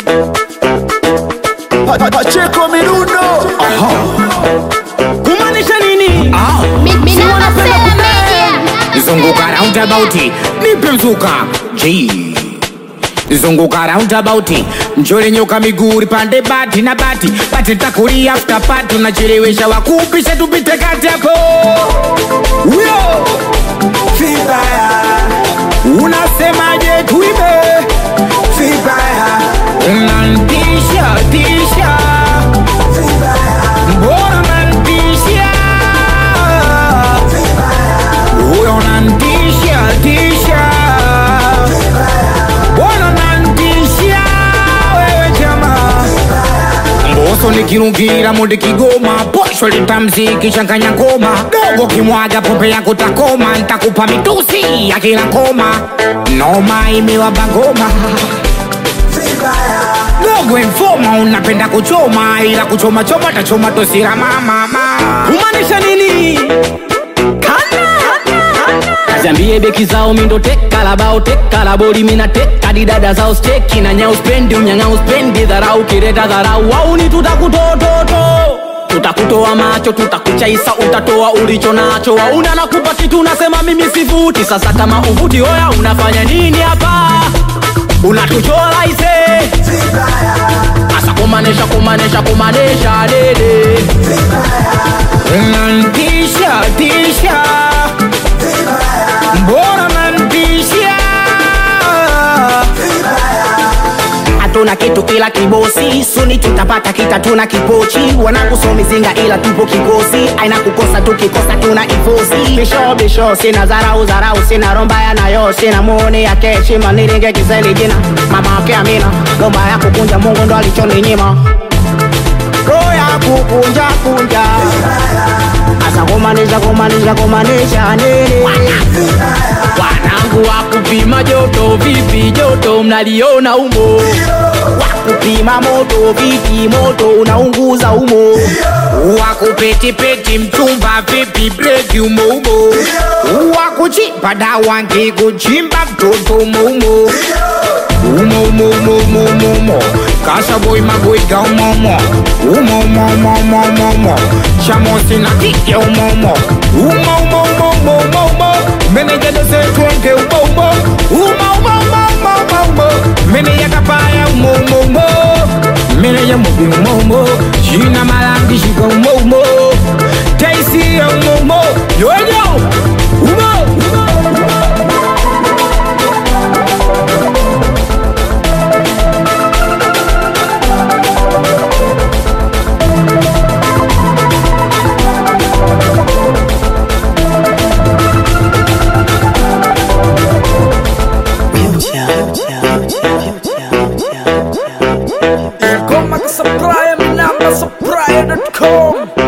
Pacheko Mirundo kumaanisha nini Minamba Sela Media. zunguka roundabout nipe mzuka G zunguka roundabout mchole nyoka miguu pande bati na bati bati takuli after party unachelewesha wakupisha tupite kati hapo huyo Vibaya unasemaje tuibe Vibaya unantisha tisha mbona unantisha huyo unantisha tisha mbona unantisha wewe jamaa mboso nikirungira mundi kigoma posho litamziki changanya ngoma dogo kimwaga pombe yako takoma ntakupa mitusi ya kila ngoma noma imewaba ngoma dogo informa unapenda kuchoma ila kuchoma choma tachoma tosira mamama kumaanisha nini Ziambie beki zao mindo teka la bao teka la boli mina teka di dada zao steki na nyao spendi unyanga uspendi dharau kireta dharau au ni tutakutototo tutakutoa macho tutakuchaisa utatoa ulicho nacho wauna nakupa kitu unasema mimi sivuti sasa kama uvuti oya unafanya nini hapa unatuchola ise asa kumanesha kumanesha kumanesha dede unantisha tisha mbona unantisha hatuna kitu ila kibosi suni tutapata kita tuna kipochi wanakusomizinga ila tupo kikosi aina kukosa tukikosa tuna ifosi bisho bisho sina zarau zarau sina romba ya nayo sina muoni ya keshima nilinge kiseli jina mama ake amina lomba ya kukunja mungu ndo alichoninyima roho ya kukunja kunja asa kumanisha kumanisha kumanisha nini wanangu wa kupima joto vipi joto mnaliona umo wakupima moto vipi moto unaunguza umo wakupetipeti mchumba vipi breki umoumo wakuchimba dawa ngikuchimba mtoto umoumo umoumoumoumoumoumo kasaboi magoiga umomo umoumoumoumoumoumo chamosi na kike umomo umoumoumoumoumoumo menejadosetwenge umoumo umoumoumoumoumoumo meneyakapaya umoumomo meneja mubi umoumo jina malangi shika umoumo taisia umoumo yoyo umo, umo. Ngoma kusupply Minamba Supply.com